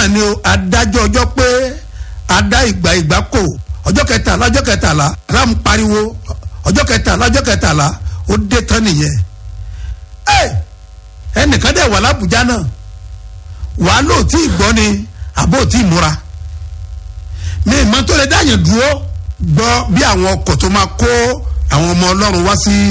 náà ni o adájọ́ ọjọ́ pé adá ìgbà ìgbà kò ọjọ́ kẹtàlá ọjọ́ kẹtàlá ram pariwo ọjọ́ kẹtàlá ọjọ́ kẹtàlá ó dé tán nìyẹn ẹ ẹnìkan dẹ̀ wà lábùjá náà wàá lò tí ì gbọ́ ni àbó tí ì múra mi ìmọ̀ tó lè dáyàn dúró gbọ́ bí àwọn ọkọ̀ tó máa kó àwọn ọmọ ọlọ́run wá sí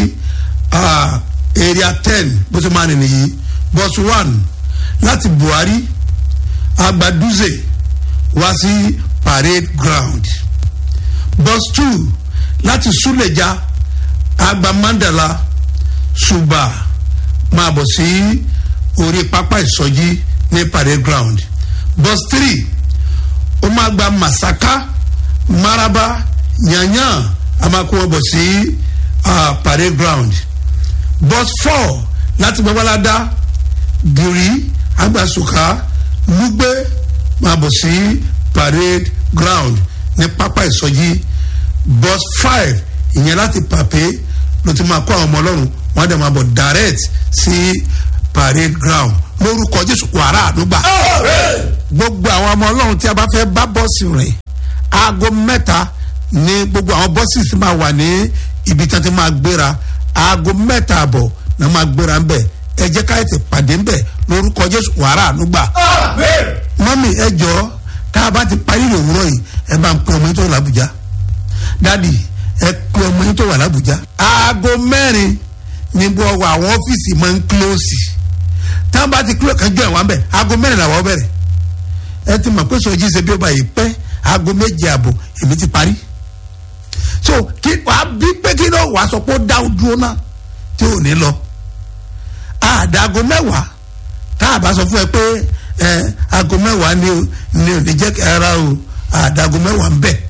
area ten bó ṣe máa nìyí yìí bus one láti buhari agbaduze wá sí parade ground bus two láti suleja agba mandala suba máa bọ̀ sí orí pápá ìsọjí ní parade ground bus three ó máa gba masaka maraba yanyan a máa kó wọn bọ̀ sí uh, parade ground bus four láti babalada giri agbasuka lugbe máa bọ̀ sí parade ground ní pápá ìsọjí bus five ìyẹn láti pàpé ló ti máa kó àwọn ọmọ ọlọ́run wọ́n á dẹ̀ máa bọ̀ direct sí parade ground lórúkọ jésù wàrà àdúgbà gbogbo àwọn ọmọ ọlọ́run tí a bá fẹ́ bá bọ́ọ̀sì rìn aago mẹ́ta ní gbogbo àwọn bọ́ọ̀sì tí máa wà ní ibi tí wọ́n ti máa gbéra aago mẹ́ta àbọ̀ náà máa gbéra ń bẹ̀ ẹ jẹ́ ká ètè pàdé ń bẹ̀ lórúkọ jésù wàrà ànúgbà. mọ́mì ẹ jọ tá a bá ti parí ìròwúrọ̀ yìí ẹ bá ń pe ọmọ yín tó wà lábùjá dádì ẹ pe ọmọ yín tó wà lábùjá. aago mẹ́rin ní gbogbo àwọn ọ́fíìsì máa ń kílóòsì tá a bá ti kílóòsì kájọ ìwà ń bẹ̀ aago mẹ́rin làwọn bẹ̀rẹ̀ ẹ ti mọ̀ pé sọjí ṣe bí ó bá yìí pẹ́ aago méje àbọ̀ èmi ti parí so kí wàá bí pé kí ló wàá sọ pé ó dá dúró náà tí ò ní lọ àdàgọ mẹ́wàá tá a bá sọ fún ẹ pé ẹ aago mẹ́wàá ni ni ò ní jẹ́ kí ara o àdàgọ mẹ́wàá ń bẹ̀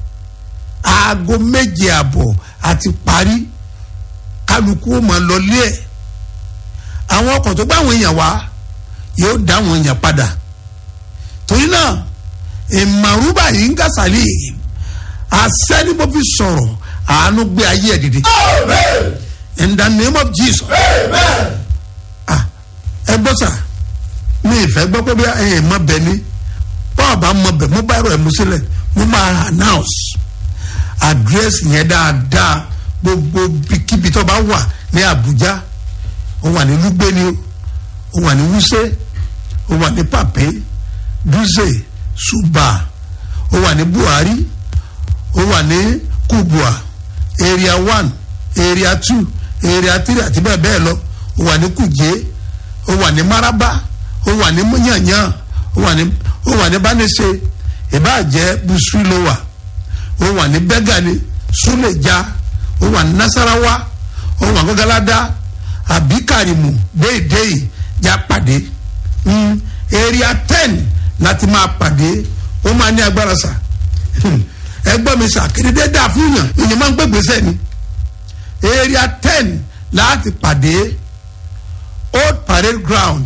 aago méje àbọ̀ àti parí kálukú ó máa lọ lé ẹ̀ àwọn ọkọ̀ tó bá àwọn èèyàn wá yóò dá àwọn èèyàn padà torí náà ìmàrúbà yìí ń gàsàlì àṣẹ ni mo fi sọ̀rọ̀ àánú gbé ayé ẹ̀ dìde. in the name of jesus. ẹ gbọ́ sà mi ìfẹ́ gbọ́ pé bí ẹ mọ bẹ ni báwa bá mọ bẹ mo bá ẹ̀rọ ẹ̀ mú sílẹ̀ mo máa announce address yẹn dáadáa gbogbo kíbi tó bá wà ní abuja ó wà ní lúgbẹ́ni ó wà ní wúsẹ́ ó wà ní pàpẹ́ dúzè suba ó wà ní buhari ó wà ní kubua area one area two area three àti bẹ́ẹ̀ bẹ́ẹ̀ lọ ó wà ní kuje ó wà ní maraba ó wà ní yanyan ó wà ní ó wà ní banise ìbàjẹ́ busui ló wà ó wà ní bẹ́gàni suleja ó wà ní nasarawa ó wà ní gọ́gáládá àbí karimu déédéé já pàdé mm, area ten láti máa pàdé ó máa ní agbára sà ẹgbọ́n mi sà kéde dáa fún yàn ìyẹn máa ń gbé gbèsè ni area ten láti pàdé old parade ground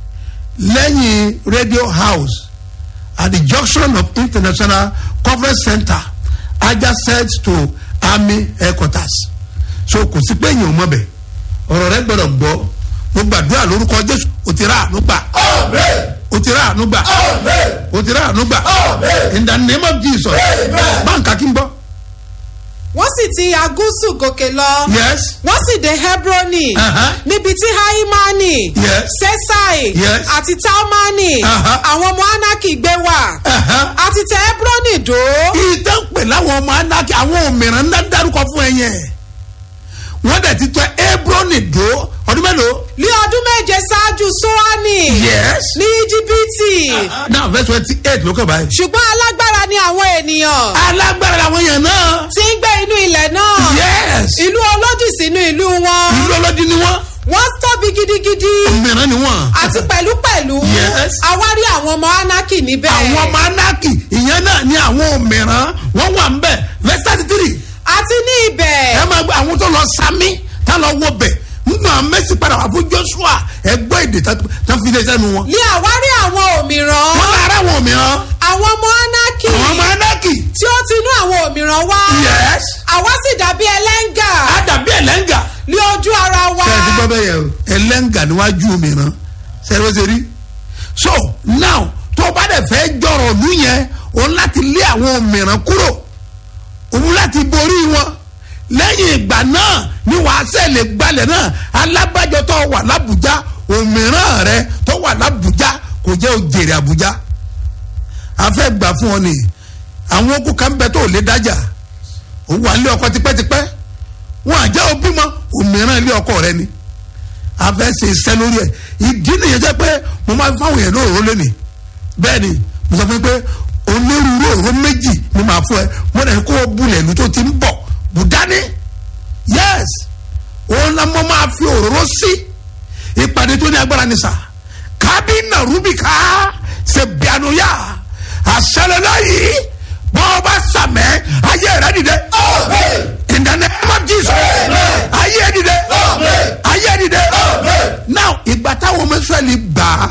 lẹ́yìn radio house at the junction of international conference center adjacent to army headquarters so kò sí pé èèyàn ò mọ̀ bẹ̀ ọ̀rọ̀ rẹ gbọ́dọ̀ gbọ́ mo gbàdúrà lórúkọ jésù o ti rà àánú gbà o ti rà àánú gbà o ti rà àánú gbà in the name of jesus báńkà kí n gbọ́. wọ́n sì ti agúsù gòkè lọ. yes wọ́n sì dé hebroni. Uh-huh. níbi tí haimani. Yes. sesai. Yes. àti talmani. Uh-huh. àwọn ọmọ anaki gbé wà. Uh-huh. àti tẹ hebroni dó. ìtàn pè láwọn ọmọ anáki àwọn òmìnira ń dá dárúkọ fún ẹ yẹn wọ́n dẹ̀ ti tọ́ ebroni dó ọdún mélòó. ní ọdún méje ṣáájú soani. yes. ní íjíbítì. now verse twenty eight ló kàn báyìí. ṣùgbọ́n alágbára ni àwọn ènìyàn. alágbára làwọn èèyàn náà. tí ń gbé inú ilẹ̀ náà. yes. ìlú olódì sínú ìlú wọn. ìlú ọlọ́dí ni wọ́n wọ́n tóbi gidigidi. òmìnira ni wọ́n. àti pẹ̀lúpẹ̀lú. Yes. àwárí àwọn ọmọ anaki níbẹ̀. àwọn ọmọ anáki ìyẹn náà ni àwọn òmìnira wọ́n wà ń bẹ̀ verse thirty three. àti ní ibẹ̀. ẹ máa gbọ́ àwọn tó lọ sami tá lọ wọ bẹ̀ nígbà mẹ́sì padà wà fún joshua ẹ gbọ́ èdè tá fi lé sẹ́nu wọn. ní àwárí àwọn òmìrán. wọ́n lára àwọn òmìnira àwọn ọmọ anaki. àwọn ọmọ anáki. tí ó ti inú àwọn òmìrán wá. yes. àwa sì dàbí ẹlẹ́ngà. á dàbí ẹlẹ́ngà. ní ojú ara wa. ṣe é ti gbọ́ bẹ́ẹ̀ yẹn o ẹlẹ́ngà níwájú òmìnira ṣe é ló ṣe rí. so now tó o bá dẹ̀ fẹ́ jọrọ̀ ọ̀lú yẹn òun láti lé àwọn òmìrán kúrò òun láti borí wọn lẹ́yìn ìgbà náà ni wàá sẹ́lẹ̀ gbalẹ̀ náà alábàjọ tó wà lábùjá òmìrán rẹ tó wà lábùjá kò jẹ́ òjèrè àbújá a fẹ́ gbà fún ọ nìyí àwọn okùn kan bẹ tó lè dájà òun wà nílé ọkọ tipẹ́tipẹ́ wọn àjẹ́ òbí mọ òmìrán ilé ọkọ rẹ ni a fẹ́ ṣe iṣẹ́ lórí ẹ̀ ìdí nìyẹn jẹ́ pé mo máa fáwọn èèyàn náà ró lónìí bẹ́ẹ̀ ni mo sọ fún yín pé onírúurú òró méjì ni màá fún ẹ mo dẹ̀ kó o bulẹ̀ ìlú tó ti ń bọ̀ bùdání yes òun la mo máa fi òróró sí ìpàdé tó ní agbára ní sà kábínà rúbíkà ṣe bíanúyà àṣẹlẹ yìí bọ́ọ̀ bá sàmẹ́ ayé rẹ dìde in the name of Jesus ayé dìde ayé dìde now ìgbà táwọn ọmọ Ísírẹ́lì gbà á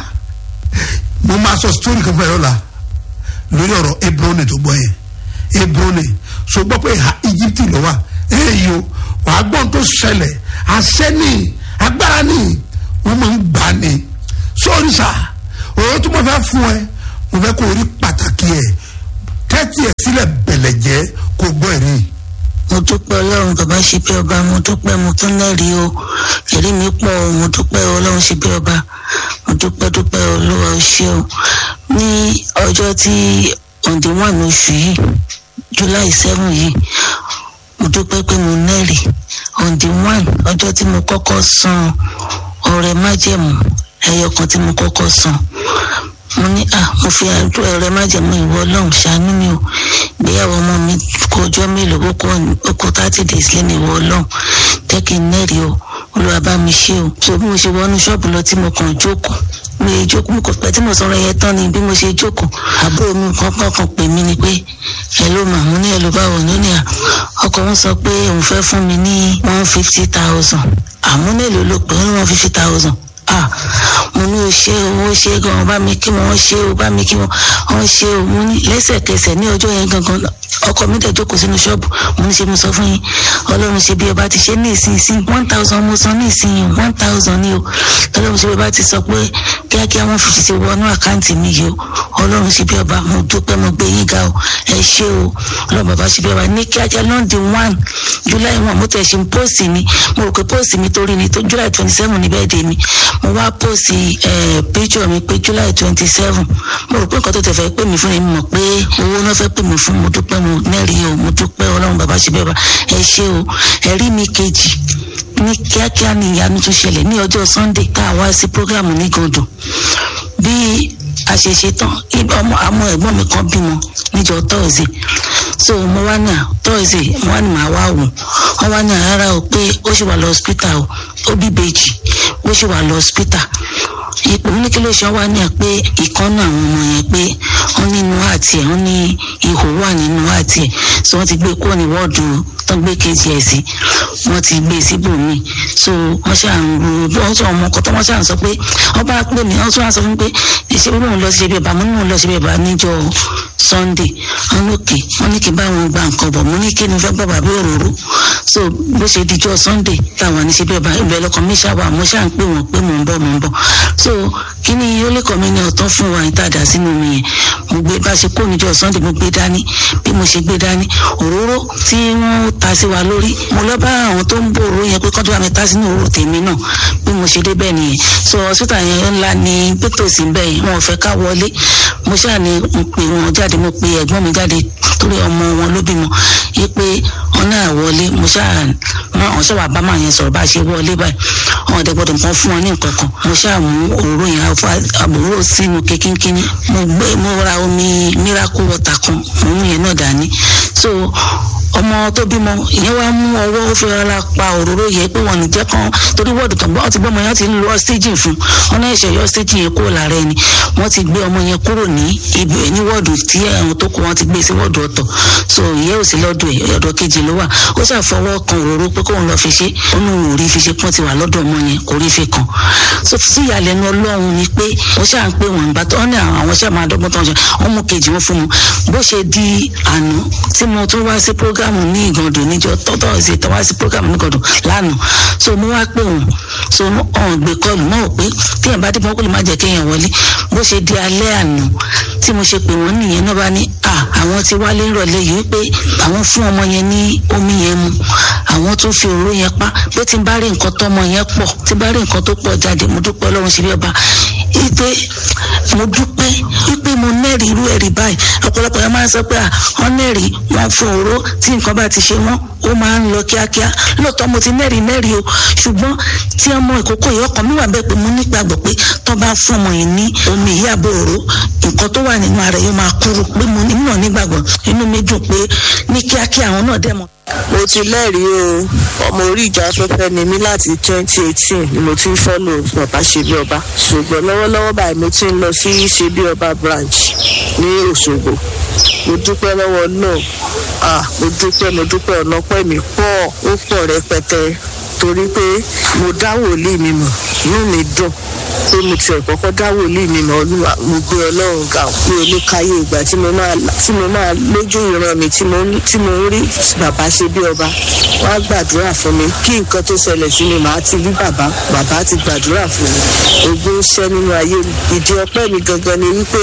mo máa sọ story kan fún ẹ lọ́la lórí ọ̀rọ̀ Hebroni tó gbọ́ yẹn Hebroni so gbọ́ pé ha Egypt ló wà èyí o wàá gbọ́n tó ṣẹlẹ̀ àṣẹ ni agbára ni wọ́n máa ń gbà ní sórí sá òun tó mo fẹ́ fún ẹ mo fẹ́ kó o rí pàtàkì ẹ tẹ́tí ẹ sílẹ̀ bẹ̀lẹ̀ jẹ́ kó gbọ́ ẹ̀rí mo dúpẹ́ ọlọ́run bàbá ṣe bí ọba mo dúpẹ́ mo tún lẹ́rìí o ẹ̀rí mi pọ̀ o mo dúpẹ́ ọlọ́run ṣe bí ọba mo dúpẹ́ dúpẹ́ olúwa o ṣé o ní ọjọ́ tí ọ̀dẹ̀ wà ní oṣù yìí july seven yìí mo dúpẹ́ pé mo lẹ́rìí ọ̀dẹ̀ one ọjọ́ tí mo kọ́kọ́ san ọrẹ májẹ̀mú ẹyọ kan tí mo kọ́kọ́ san mo ní à mo fi ọrẹ májẹ̀mú ìwọ ọlọ́run ṣàánú mi o ìgbéyàwó ọmọ mi kó ọjọ́ mélòó ó kó thirty days lẹ́nu ìwọ ọlọ́run jẹ́ kí n nẹ́rìí o olúwa bá mi ṣe o so bí mo ṣe wọnú ṣọ́ọ̀bù lọ tí mo kàn jókòó mi ò jókòó mi kò pẹ́ tí mo sọ̀rọ̀ yẹn tán ni bí mo ṣe jókòó àbúrò mi kankan kan pè mí ni pé ẹ ló mà mo ní ẹ ló bá wọ̀ ní à ọkọ wọn sọ pé òun fẹ́ fún mi ní one fifty thousand àmúnélòó ló pè é ní one fifty thousand ah mo ní o ṣe o o ṣe gan bá mi kí wọn ṣe o bá mi kí wọn wọn ṣe o mo ní lẹ́sẹ̀kẹsẹ̀ ní ọjọ́ yẹn gangan ọkọ mi dẹ̀ jókòó sínú ṣọ́ọ̀bù mo ní ṣe mo sọ fún yín ọlọ́run ṣe bí ọba ti ṣe ní ìsinsìn one thousand mo san ní ìsinyìí one thousand ni o ọlọ́run ṣe bí ọba ti sọ pé kíákíá wọn fi ti wọnú àkáǹtì mi yìí o ọlọ́run ṣe bí ọba mo dúpẹ́ mo gbé yín ga o ẹ ṣé o ọlọ́run bàbá ṣe bí ọba ní kíákíá lọ́ndì one july one mo tẹ̀ ṣe póòsì mi mo rò pé póòsì mi torí ni tó july twenty seven ní bẹ́ẹ̀ dé mi mo wá póòsì píjọ mi pé july twenty seven mo rò pé nǹkan tó tẹ̀ fẹ́ pè mí fún mi mọ̀ pé owó náà fẹ́ pè mí fún mo dúpẹ́ mo nẹ́rìí o mo dúpẹ́ ọlọ́run bàbá ṣe bí ọba ẹ ṣé o ẹ̀rí mi kejì ní kíákíá ni ìyanu tún ṣẹlẹ̀ ní ọjọ́ sunday tá a wá sí programu ní gòdò bí a ṣe ṣe tán ọmọ àmọ́ ẹ̀gbọ́n mi kan bímọ níjọ́ thursday so mo wá ní à thursday mo wá ní màá wá wò wọ́n wá ní àrárá o pé ó ṣì wà lọ hospital o ó bí bèjì ó ṣì wà lọ hospital ipò ní kí ló ṣe wá ní ẹ pé ìkànnì àwọn ọmọ yẹn pé wọ́n nínú àti ẹ̀ wọ́n ní ihò wà nínú àti ẹ̀ so wọ́n ti gbé kúrò ní wọ́ọ̀dù tán gbé kejì ẹ̀ sí wọ́n ti gbé síbòmíì so wọ́n ṣáà ń ro bí wọ́n sọ ọmọ ọkọ tó wọ́n ṣáà ń sọ pé wọ́n bá pè mí wọ́n tún wá sọ fún mi pé ìṣe bí wọ́n lọ sí ibi ìbámu ní wọ́n lọ sí ibi ìbámu níjọ́ sunday wọ́n lókè wọ́n ní kí n bá wọn gba nǹkan bọ̀ mo ní kí ni fẹ́ gbọ́ bàbá òróró so bó ṣe dijọ́ sunday táwọn ní sí ibi ìbámu ìbẹ̀ lọkàn mi ṣáà wà mo ṣáà ń pè wọ́n pé mò ń bọ̀ mò ń bọ̀ so kí ni ó lè kọ́ mi ní ọ̀tán fún wa ìtajà sínú mi yẹn mo gbé bá ṣe kó níjọ́ sunday mo gbé dání bí mo ṣe gbé dání òróró tí wọ́n ta sí wa lórí mo lọ bá àwọn tó ń bò òróró yẹn pé kọ́ńtò àmì ta sínú òróró tèmi náà bí mo ṣe débẹ̀ nìyẹn so hospital yẹn ńlá ní pétòsí ń bẹ̀ yẹn wọn ò fẹ́ ká wọlé mo ṣáà ní mo pè wọn jáde mo pe ẹ̀gbọ́n mi jáde torí ọmọ wọn ló bímọ yí pé wọn náà wọlé mo ṣáà wọn ṣáà wà bá màá yẹn sọ̀rọ̀ bá a ṣe wọlé báyìí wọn ọ̀dẹ̀ gbọ́dọ̀ nǹkan fún wọn ní nǹkan kan mo ṣáà mú òróró yẹn àbúrò sínú kékínkínní mo gbé mo ra omi miracle water kan mo mú yẹn náà dání so ọmọ tó bímọ ìyẹn wá mú ọwọ́ ó fi rárá pa òróró yẹ pé wọn nìjẹ́ kan torí wọ́ọ̀dù tó ń bọ́ ọ ti gbọ́ ọmọ yẹn ti ń lo ọ́sítéjì fún wọn náà ṣe yọ ọ́sítéjì yẹn kúrò lára ẹni wọ́n ti gbé ọmọ yẹn kúrò ní ibi ní wọ́ọ̀dù tí àwọn tó kù wọ́n ti gbé sí wọ́ọ̀dù ọ̀tọ̀ so ìyẹn ò sí lọ́dọ̀ ẹ̀ ọ̀dọ̀ kejì ló wà ó ṣàfọwọ́ kan òróró pé kóun lọ fi ṣe ó ní òun ò rí fi ṣe pọ́n ti wà lọ́dọ̀ ọmọ yẹn kò rí fi kàn so sí ìyàlẹ́nu ọlọ́run ni pé wọ́n ṣáà ń pè wọ́n ìgbà tó ní àwọn ṣáà máa dọ́gbọ́n tó ń ṣe wọ́n mú kejì wọn fún mu bó ṣe di àná tí mo tún wá sí prógámù ní ìgàndò níjọ tọ́tọ́ ṣe tọ́ wá sí prógámù ní ìgàndò lánàá so mo wá pè wọ́n so ọ̀hún gbé kọlù náà pé téèyàn bá dé mọ́ kó lè má jẹ́ kéèyàn wọlé bó ṣe di alẹ́ àná tí mo ṣe pè wọ́n nìyẹn náà bá ní à àwọn ti wálé rọ̀lẹ́ yìí pé àwọn fún ọmọ yẹn ní omi yẹn mu àwọn tún fi òróró yẹn pa pé tí n bá rí nǹkan tọmọ yẹn pọ̀ tí n bá rí nǹkan tó pọ̀ jáde mo dúpẹ́ ọlọ́run ṣe bí ọba ipe mo dúpẹ́ ipe mo nẹ́rìí irú ẹ̀rí báyìí ọ̀pọ̀lọpọ̀ yẹn máa ń sọ pé à wọ́n nẹ́rìí wọ́n fún òró tí nǹkan bá ti ṣe wọ́n ó máa ń lọ kíákíá lóòótọ́ mo ti nẹ́rìí nẹ́rìí o ṣùgbọ́n tí ọmọ ìkókó yìí ọkàn mi wà bẹ́ẹ̀ pé mo nígbàgbọ́ pé tó bá fún ọmọ yìí ní omi yìí àbò òró nǹkan tó wà nínú ara yóò máa kúrò pé mo ní náà nígbàgbọ́ inú mi dùn pé ní kíákíá àwọn náà dẹ̀ mọ́ mo ti lẹ́rìí o ọmọ orí ìjà afẹ́fẹ́ ni mí láti twenty eighteen ni mo ti ń fọ́lò bàbá ṣebí ọba ṣùgbọ́n lọ́wọ́lọ́wọ́ báyìí mo ti ń lọ sí ṣebí ọba branch ní òṣogbo mo dúpẹ́ lọ́wọ́ náà ah mo dúpẹ́ mo dúpẹ́ ọ̀nà pẹ́ mi pọ̀ ó pọ̀ rẹpẹtẹ torí pé mo dá wòlíì mi mọ̀ inú mi dùn pé mo tiẹ̀ kọ́kọ́ dá wòlíì mi mọ̀ olúwa mo gbé ọlọ́run ga pé olúkáyé ìgbà tí mo máa tí mo máa lójú ìran mi tí mo tí mo ń rí bàbá ṣe bí ọba wọ́n á gbàdúrà fún mi kí nǹkan tó ṣẹlẹ̀ sí mi màá ti rí bàbá bàbá ti gbàdúrà fún mi ogbó ń ṣẹ́ nínú ayé mi ìdí ọpẹ́ mi gangan ni wípé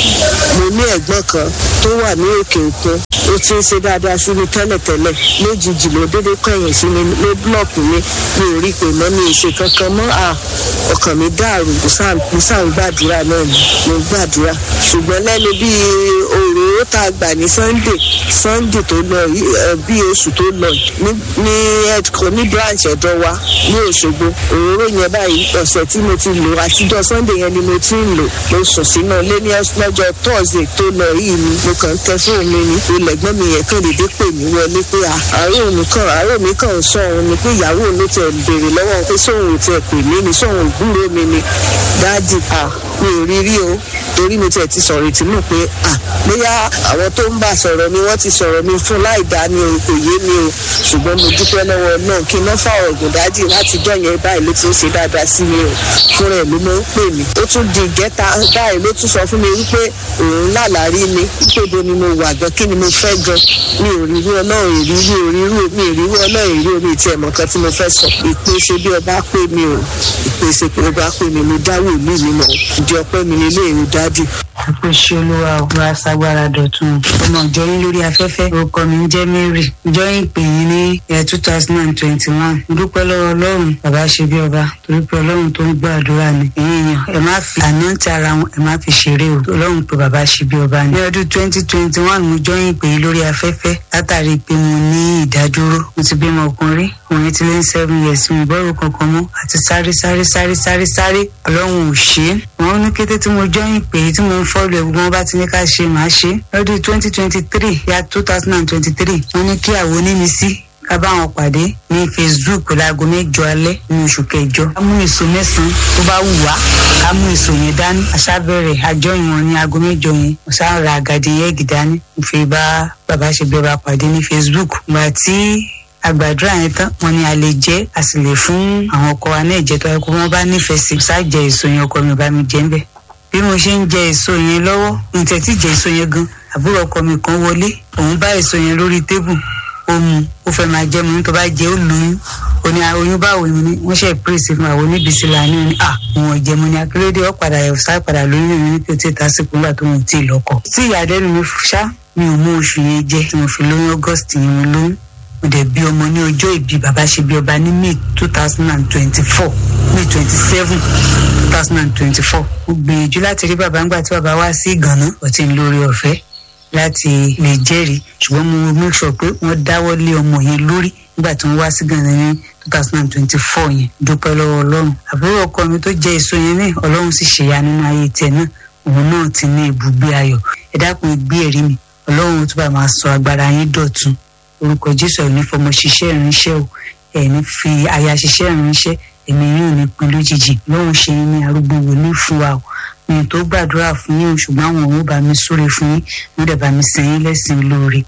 mo ní ẹ̀gbọ́n kan tó wà ní òkè òkun ó ti ń ṣe dáadáa sí mi tẹ́lẹ̀tẹ́lẹ̀ lójijì ló dédé kọ̀yìn sí mi ló búlọ̀kù mi mi ò rí pé mọ́ mi ì ṣe kankan mọ́ à ọkàn mi dàrú mo sáà ń gbàdúrà náà ni mo ń gbàdúrà ṣùgbọ́n lẹ́nu bí òróró tá a gbà ní sunday sunday tó lọ bí oṣù tó lọ ní ẹ̀dkọ́ ní branch ọ̀dọ́ wa ní òṣogbo òróró yẹn báyìí ọ̀sẹ̀ tí mo ti lò àtijọ́ sunday yẹn ni mo ti ń lò mo sùn sínú ilé ní lọ́jọ́ thursday tó lọ yìí ni mo kàn ń tẹ fóònù mi ní ilẹ̀ ẹ̀gbọ́n mi yẹn kàn dédé pè mí wọlé pé àárò mi kàn àárò mi kàn ń sọ òun ni pé ìyàwó ló tẹ̀ béèrè lọ́wọ́ pé sóun ò tẹ̀ pè mí ni sóun ò gbúrò mi ni dáàdì à mi ò rí rí o torí mi tiẹ̀ ti sọ̀rọ̀ ìtìmọ̀ pé à bóyá àwọn tó ń bá sọ̀rọ̀ ni wọ́n ti sọ̀rọ̀ mi fún láì dá ni o kò yé mi o ṣùgbọ́n mo dúpẹ́ lọ́wọ́ náà kí n má fà ọ̀gùn dáàdì láti dọ̀yẹn báyìí ló ti ń ṣe dáadáa sí mi o fúnra ẹ̀ ló máa ń pè mí ó tún di ìgẹ́ta báyìí ló tún sọ fún mi wípé òun lálàárí mi wípé ibo ni mo wà gan kí ni mo fẹ́ gan mi ò rí irú ọlọ́run èrí mi ò rí irú mi ò rí irú ọlọ́run èrí omi ìtì ẹ̀mọ̀ kan tí mo fẹ́ sọ ìpèsè bí ọba pè mí o ìpèsè bí ọba pè mí mo dáwọ́ ìlú mi mọ̀ ìdí ọpẹ́ mi nílé èrò dádì. àpèsè olúwa òwúrọ̀ aṣágbára dọ̀tun ọmọ ìjọ yín lórí afẹ́fẹ́ orúkọ mi ń jẹ́ mary ìjọ yín pè yín ní ẹ̀ two thousand and twenty one dúpẹ́ lọ́wọ́ ọlọ́run bàbá ṣe bí ọba torí pé ọlọ́run tó ń gbọ́ àdúrà ni ẹ̀yin èèyàn ẹ má fi àná ti ara wọn ẹ má fi ṣeré o ọlọ́run pé bàbá ṣe bí ọba ni. ní ọdún twenty twenty one mo jọ yín pè yín lórí afẹ́fẹ́ látàrí pé mo ní ìdádúró mo ti bímọ ọkùnrin ọkùnrin ti lé ní seven years mi ìbọ̀rù kankan mọ́ àti sáré sáré sáré sáré sáré ọlọ́run ò ṣe é wọn ní kété tí mo jọyìn pé tí mo ń fọ́lù ẹ̀ gbogbo wọn bá ti ní ká ṣe màá ṣe lọ́dún twenty twenty three ya two thousand and twenty three wọ́n ní kí àwọn onímísí ká bá wọn pàdé ní facebook láago mẹ́jọ alẹ́ ní oṣù kẹjọ. ká mú èso mẹ́sàn-án tó bá wù wá ká mú èso yẹn dání. aṣábẹ̀rẹ̀ àjọyìn wọn ní aago mẹ́jọ yẹn mo sá ra àgàdì yẹ́gì dání. mo fi bá bàbá ṣe bẹ́ẹ̀ bá pàdé ní facebook. gbà tí àgbàdúrà yẹn tán wọn ni a lè jẹ a sì lè fún àwọn ọkọ wa náà jẹ tó yẹ kó wọn bá nífẹ̀ẹ́ sí ṣáà jẹ èso yẹn ọkọ mi bá mi jẹ ń bẹ̀. bí mo ṣe ń jẹ èso yẹn lọ́wọ́ ní tẹ̀tí jẹ èso yẹn gan àbúrò ọkọ mi kan wọlé òun bá èso yẹn lórí tébù ó mu ó fẹ́ máa jẹ́ mu tó bá jẹ́ ó lóyún ó ní oyún báwo ni wọ́n ṣe pírèsì fún àwọn oníbìsí là ní à wọn ò jẹ́ mu ní akérèdé ó padà ẹ̀ sá padà lóyún mi ní pé ó ti ta sí kúńgbà tó wọn ti lọ́kọ. sí ìyàlẹ́nu mi ṣá mi ò mú oṣù yẹn jẹ tí mo fi lóyún august yẹn mo lóyún mo dẹ̀ bí ọmọ ní ọjọ́ ìbí bàbá ṣe bí ọba ní may two thousand and twenty-four may twenty-seven two thousand and twenty-four mo gbìyànjú láti rí bàbá ńgbà tí bàbá wá sí ìgànná ọtí ń lórí ọ̀fẹ́ láti lè jẹ́rìí ṣùgbọ́n mo make sure pé wọ́n dáwọ́ lé ọmọ yẹn lórí nígbà tí wọ́n wá sí ìgànná ní two thousand and twenty-four yẹn dúpẹ́ lọ́wọ́ ọlọ́run àbúrò ọkọ mi tó jẹ́ èso yẹn náà ọlọ́run sì ṣèyá nínú ayé tiẹ̀ náà òun náà ti ní ibùgbé ayọ̀ ẹ dákun gbé ẹ̀rí mi ọlọ́run tó bá máa sọ agbára yín dọ̀tun orúkọ jésù ẹ̀ ní fọmọ ṣiṣẹ́ ìránṣẹ́ o ẹ̀ ní fi aya ṣiṣẹ́ ìránṣẹ́ ẹ̀mí yóò ní pin lójijì lóhùn ṣe yín ní arúgbó wòlíì fún wa o mi tó gbàdúrà fún yín o ṣùgbọ́n àwọn òun bá mi súre fún yín wọ́n dẹ̀ bá mi sìn yín lẹ́sìn lóore.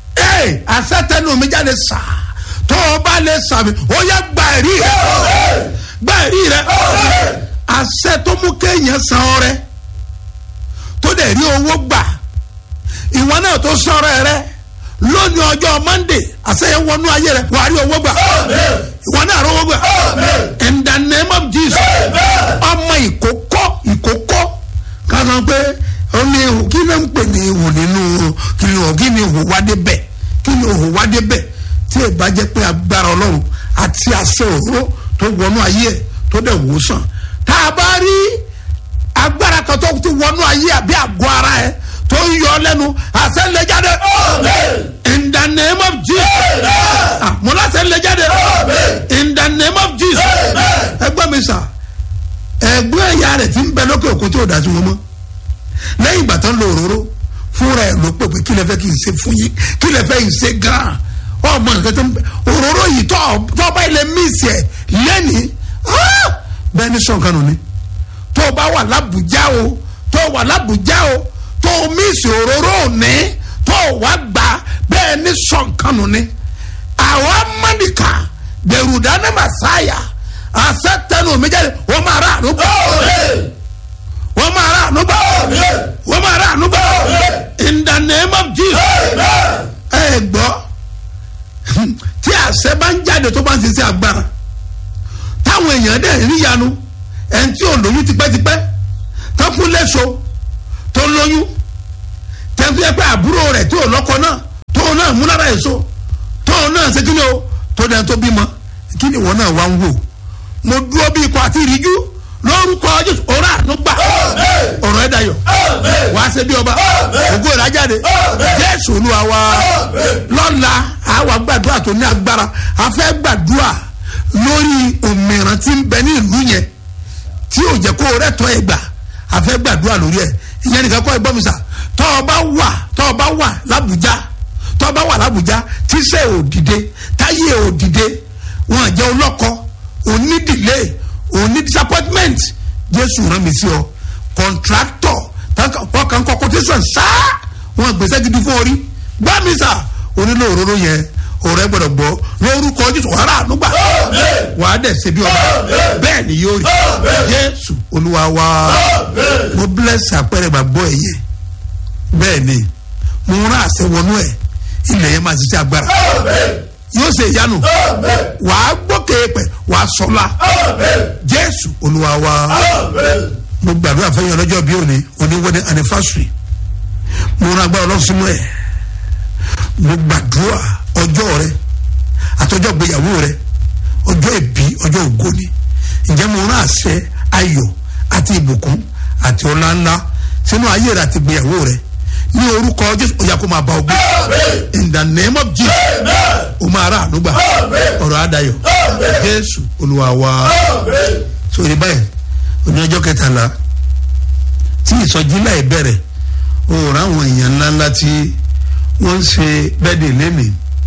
ee asẹ́tẹ̀nu mi jáde sá tó o bá lè sàmì ó yẹ gba ẹ̀rí rẹ gba ẹ̀rí rẹ àṣẹ tó mú kéèyàn san ọrẹ tó dẹ̀ rí owó gbà ìwọ náà tó sọ̀rọ̀ rẹ lónìí ọjọ́ monday àṣeyẹ wọnú ayé rẹ wàá rí owó gbà ìwọ náà rí owó gbà in the name of jesus ọmọ ìkókó ìkókó kan sọ pé ó ní ihò kí ló ń pè ní ihò nínú kí ni ihò kí ni ihò wá débẹ̀ kí ni ihò wá débẹ̀ tí ì bá jẹ́ pé agbára ọlọ́run àti àṣẹ òróró tó wọnú ayé ẹ̀ tó dẹ̀ wò sàn tá a bá rí agbára kan tó ti wọnú ayé àbí àgọ́ ara ẹ̀ tó ń yọ lẹ́nu àṣẹ lè jáde. in the name of jesus Ah, mo láṣẹ lè jáde. in the name of jesus ẹgbẹ́ mi sà ẹgbẹ́ ẹ̀yà rẹ̀ ti ń bẹ lókè òkú tí ò dá sí wọn mọ́ lẹ́yìn ìgbà tó ń lo òróró fúnra ẹ̀ ló pè pé kí lè fẹ́ kí n ṣe fún yín kí lè fẹ́ kí n ṣe gan-an ọmọ nǹkan tó ń bẹ òróró yìí tó tó bá ilẹ̀ míìsì ẹ̀ lẹ́nìí ah, bẹ́ẹ̀ ni sọ̀kan nù ni tó o bá wà lábùjá o tó o wà lábùjá o tó o míìsì òróró òní tó o wá gbà bẹ́ẹ̀ ni sọ̀kan nù ni àwọn amánìkà dẹrù dáná màsáyà àṣẹ tẹnu mi jáde wọ́n máa rà ànúgbà wọ́n máa rà ànúgbà wọ́n máa rà ànúgbà in the name of jesus ẹ gbọ́ tí àṣẹ bá ń jáde tó bá ń ṣiṣẹ́ agbára táwọn èèyàn dẹ̀ rí yanu ẹni tí ò lóyún tipẹ́tipẹ́ tó fún lẹ́sọ tó lóyún tẹ́tí ẹ pé àbúrò rẹ̀ tí ò lọ́kọ náà tó náà mú lára èso tó náà ṣe kí ni o tó dẹ̀ tó bímọ kí ni ìwọ náà wá ń wò mo dúró bí ikọ̀ àti ìríjú lórúkọ jésù ọ̀rọ̀ ànúgbà ọ̀rọ̀ ẹ̀ dayọ̀ wàá ṣe bí ọba ògo ìrajáde jésù olúwa wa lọ́la àwa gbàdúrà tó ní agbára a fẹ́ gbàdúrà lórí òmìrán tí ń bẹ ní ìlú yẹn tí ò jẹ́ kó rẹ̀ tọ́ ẹ gbà a fẹ́ gbàdúrà lórí ẹ̀ ìyẹn nìkan kọ́ ẹ gbọ́ mi sà tọ́ ọ bá wà tọ́ ọ bá wà lábùjá tọ́ ọ bá wà lábùjá tíṣẹ́ ò dìde táyé ò dìde wọn jẹ́ ọlọ́kọ òní delay òní disappointment jésù rán mi sí ọ contractor ọkàn kọ quotation sáá wọn gbèsè gidi fún orí gbá mi sà onílò òróró yẹn ọ̀rẹ́ gbọ́dọ̀ gbọ́ lórúkọ jésù wàhálà ànúgbà wàá dẹ̀ ṣe bí ọba bẹ́ẹ̀ ni yóò rí jésù olúwa wa mo bless àpẹẹrẹ gbàgbọ́ ẹ̀ yẹ bẹ́ẹ̀ ni mo rán àṣẹ wọnú ẹ̀ ilẹ̀ yẹn máa ṣiṣẹ́ agbára yóò ṣe ìyanu wàá gbókè pẹ̀ wàá sọlá jésù olúwa wa mo gbàdúrà fẹ́yìn ọlọ́jọ́ bí òní òní wedding anniversary mo rán agbára ọlọ́sùnmọ́ ẹ̀ mo gbàdúrà ọjọ́ rẹ àtọjọ́ gbéyàwó rẹ ọjọ́ ìbí ọjọ́ ògo ni ǹjẹ́ mo rán àṣẹ ayọ̀ àti ìbùkún àti ọlá ńlá sínú ayé rẹ àti gbéyàwó rẹ ní orúkọ jésù ó yá kó máa bá ọgbẹ́ in the name of jesus ó máa rà ànúgbà ọ̀rọ̀ àdáyọ̀ jésù olúwa wa sórí báyìí oní ọjọ́ kẹtàlá tí ìsọjí láì bẹ̀rẹ̀ òòrùn àwọn èèyàn ńláńlá tí wọ́n ń ṣe bẹ́ẹ̀dẹ̀ lẹ́nìí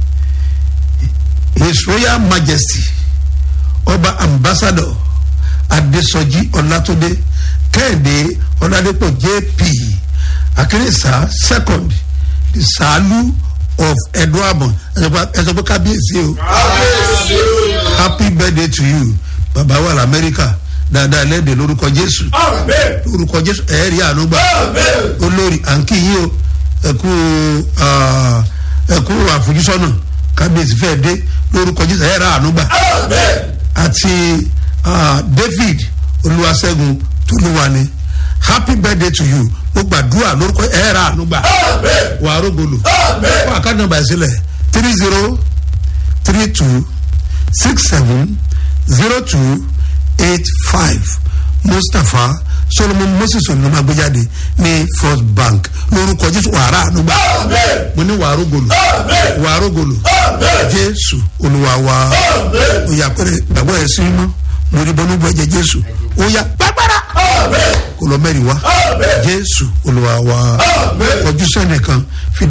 his royal majesty ọba ambassador adesoji ọlátúndé kẹ́hìndé ọládépọ̀ jp akérésà second the salu of eduabon ẹ sọ pé kábíyèsí o happy birthday to you bàbá wà lamẹ́ríkà dáadáa lẹ́dẹ̀ lórúkọ jésù lórúkọ jésù ẹ̀ẹ́rì ànúgbà olórí àǹkì yìí o ẹ̀kú ẹ̀kú àfojúsọ́nà kábíyèsí fẹ́ dé lórúkọ jésù ẹ̀ẹ́rà ànúgbà àti david olúwaṣẹ́gun tolúwani happy birthday to you mo gbàdúrà lórúkọ ẹ̀ẹ́rà ànúgbà wà á rógolò fún àkáǹtì nàmbà ìsílẹ̀ three zero three two six seven zero two eight five mustapha solomon moses olùdókòwò agbéjáde ní first bank lórúkọ jésù wàrà ànúgbà mo ní wàá rógolò wàá rógolò jésù olúwa wa òyà pẹrẹ gbàgbọ́ ẹ̀ sí mọ́ mo ní bọ́nú bọ́ ẹ̀jẹ̀ jésù òyà gbàgbára kò lọ mẹ́rin wá jésù olúwa wa kọjú sẹ́nìkan fi